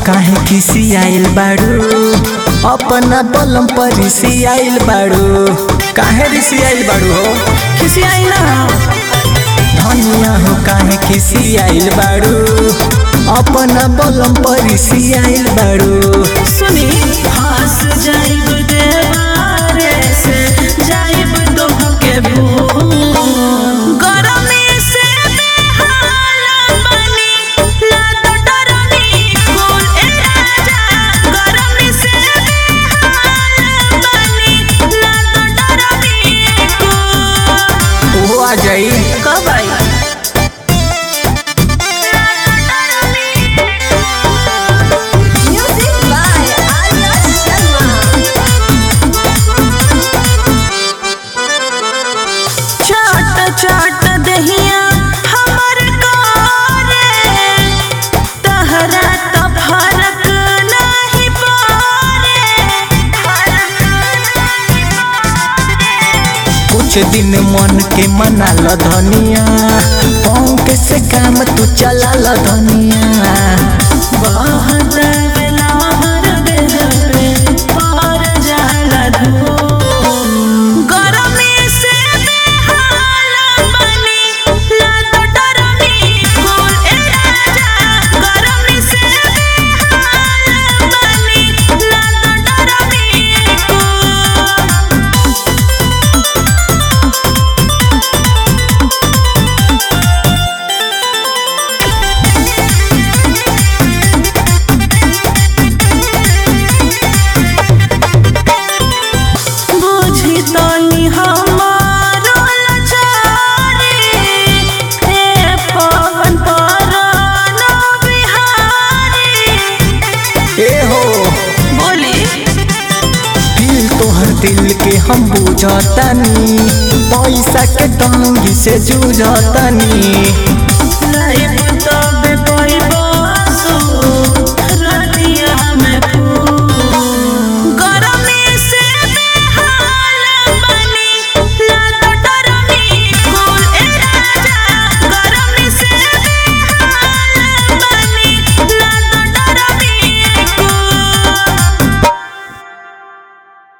काहे किसी आइल बाड़ू अपना बलम पर ऋषि आइल बाड़ू काहे ऋषि आइल बाड़ू हो किसी आई ना धनिया हो काहे किसी आइल बाड़ू अपना बलम पर ऋषि आइल बाड़ू सुनी फांस जाइब देवारे से जाइब दोह के भू गरमी से बेहाल बनी लाद डरनी फूल ए राजा गरमी से बेहाल बनी लाद डरनी फूल ओहो आ जाई कब आई Music by Arya Sharma. चाट चाट दहिया हमर करे तहरा त फरक नाही पारे कुछ दिन मन के मना ल धनिया पंख से काम तू चला ल धनिया बहुत बेला हर देह पे पार जाला धो गरमी से बेहाल बनी लाद डरनी फूल ए राजा गरमी से बेहाल बनी लाद डरनी फूल बुझी तनी हमारो लाचारी ए पवन पराना बिहारी ए हो बोली दिल तोहर दिल के हम बुझतानी पैसा के तंगी से जूझतानी